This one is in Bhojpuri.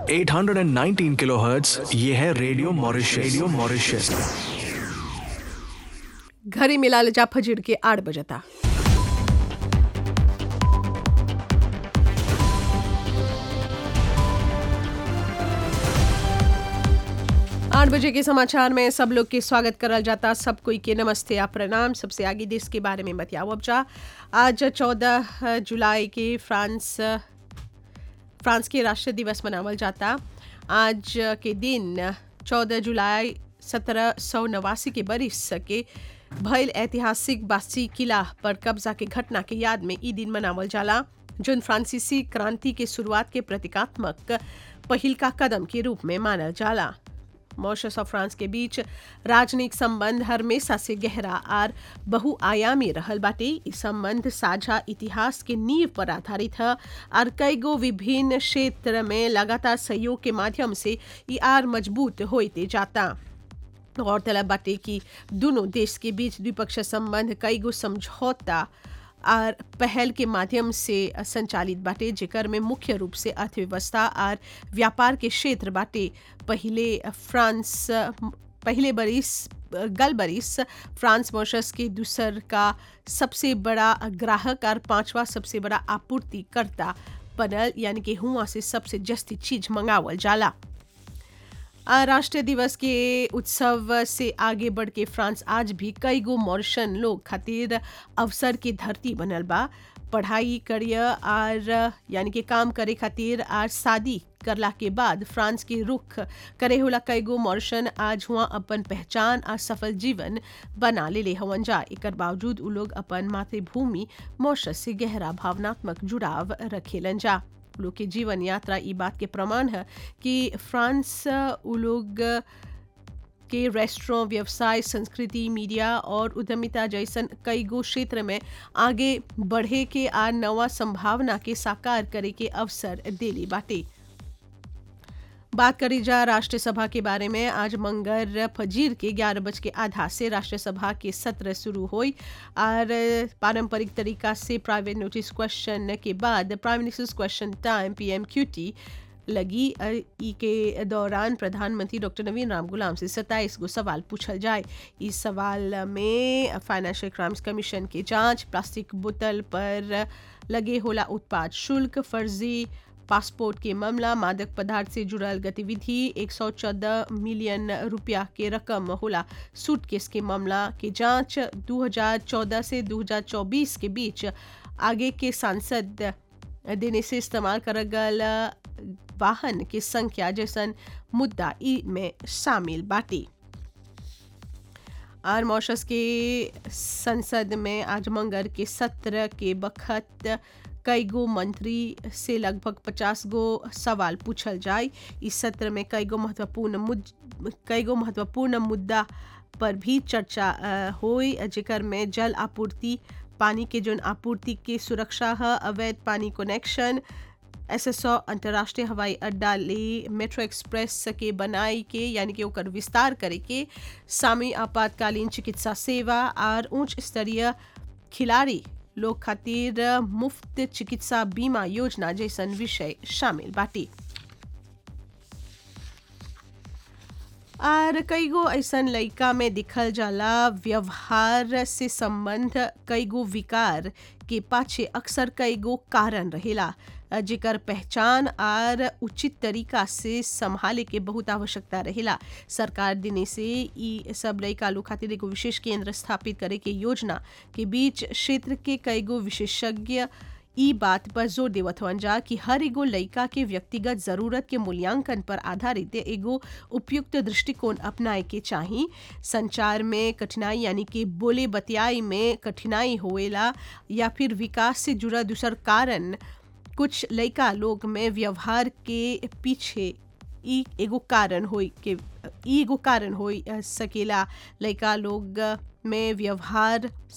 819 किलोहर्ट्ज ये है रेडियो मॉरिशस रेडियो मॉरिशस घरी मिलाल जा फजीर के आठ बजता आठ बजे के समाचार में सब लोग के स्वागत करल जाता सब कोई के नमस्ते या प्रणाम सबसे आगे देश के बारे में बतियाओ अब जा आज चौदह जुलाई के फ्रांस फ्रांस के राष्ट्रीय दिवस मनावल जाता आज के दिन चौदह जुलाई सत्रह सौ नवासी के बरिस के भयल ऐतिहासिक बासी किला पर कब्जा के घटना के याद में ई दिन मनावल जाला जोन फ्रांसीसी क्रांति के शुरुआत के प्रतीकात्मक पहिल का कदम के रूप में मानल जाला मॉरिशस और फ्रांस के बीच राजनयिक संबंध हमेशा से गहरा आर बहुआयामी रहल बाटे ई संबंध साझा इतिहास के नींव पर आधारित है और कई गो विभिन्न क्षेत्र में लगातार सहयोग के माध्यम से ई आर मजबूत होते जाता गौरतलब बाटे कि दोनों देश के बीच द्विपक्षीय संबंध कई गो समझौता और पहल के माध्यम से संचालित बाटे जेकर में मुख्य रूप से अर्थव्यवस्था और व्यापार के क्षेत्र बाटे पहले फ्रांस पहले बरिस गल बरिस फ्रांस मॉरिशस के दूसर का सबसे बड़ा ग्राहक और पांचवा सबसे बड़ा आपूर्तिकर्ता बनल यानी कि हुआ से सबसे जस्ती चीज मंगावल जाला राष्ट्रीय दिवस के उत्सव से आगे बढ़ के फ्रांस आज भी कई गो मॉरिशन लोग खातिर अवसर की धरती बनल बा पढ़ाई करियर और यानी कि काम करे खातिर आज शादी करला के बाद फ्रांस के रुख करे होला कई गो मॉरिशन आज हुआ अपन पहचान और सफल जीवन बना ले ले हवन जा एकर बावजूद उ लोग अपन मातृभूमि मॉरिशस से गहरा भावनात्मक जुड़ाव रखेलन जा लोग के जीवन यात्रा ई बात के प्रमाण है कि फ्रांस उ लोग के रेस्टोरेंट व्यवसाय संस्कृति मीडिया और उद्यमिता जैसन कई गो क्षेत्र में आगे बढ़े के आ नवा संभावना के साकार करे के अवसर देली बाटे बात करी जा राष्ट्रीय सभा के बारे में आज मंगर फजीर के ग्यारह बज के आधा से राष्ट्रीय सभा के सत्र शुरू हुई और पारंपरिक तरीका से प्राइवेट नोटिस क्वेश्चन के बाद prime ministers question time PM QT लगी ई के दौरान प्रधानमंत्री डॉक्टर नवीन राम गुलाम से सत्ताईस गो सवाल पूछल जाए इस सवाल में फाइनेंशियल क्राइम्स कमीशन के जांच प्लास्टिक बोतल पर लगे होला उत्पाद शुल्क फर्जी पासपोर्ट के मामला मादक पदार्थ से जुड़ल गतिविधि 114 मिलियन रुपया के रकम होला सूटकेस के मामला के जांच 2014 से 2024 के बीच आगे के सांसद देने से इस्तेमाल कर गल वाहन की संख्या जैसन मुद्दा ई में शामिल बाटी और मॉरिशस के संसद में आज मंगर के सत्र के बखत कई गो मंत्री से लगभग पचास गो सवाल पूछल जाए इस सत्र में कई गो महत्वपूर्ण मुद कई गो महत्वपूर्ण मुद्दा पर भी चर्चा हुई जेकर में जल आपूर्ति पानी के जोन आपूर्ति के सुरक्षा है अवैध पानी कनेक्शन एसएसओ अंतर्राष्ट्रीय हवाई अड्डा ले मेट्रो एक्सप्रेस के बनाई के यानी कि ओकर विस्तार करे के सामी आपातकालीन चिकित्सा सेवा और उच्च स्तरीय खिलाड़ी लोग खातिर मुफ्त चिकित्सा बीमा योजना जैसन विषय शामिल बाटी और कई गो ऐसा लड़का में दिखल जाला व्यवहार से संबंध कई गो विकार के पाछे अक्सर कई गो कारण रहेला जेकर पहचान और उचित तरीका से संभाले के बहुत आवश्यकता रहेला सरकार दिने से ई सब लड़का लोग खातिर एगो विशेष केंद्र स्थापित करे के योजना के बीच क्षेत्र के कई गो विशेषज्ञ ई बात पर जोर देवत हवन जा कि हर एगो लड़का के व्यक्तिगत जरूरत के मूल्यांकन पर आधारित एगो उपयुक्त दृष्टिकोण अपनाए के चाही संचार में कठिनाई यानी कि बोले बतियाई में कठिनाई होएला या फिर विकास से जुड़ा दूसर कारण कुछ लड़का लोग में व्यवहार के पीछे ई एगो कारण होई के ई एगो कारण होई सकेला लड़का लोग में व्यवहार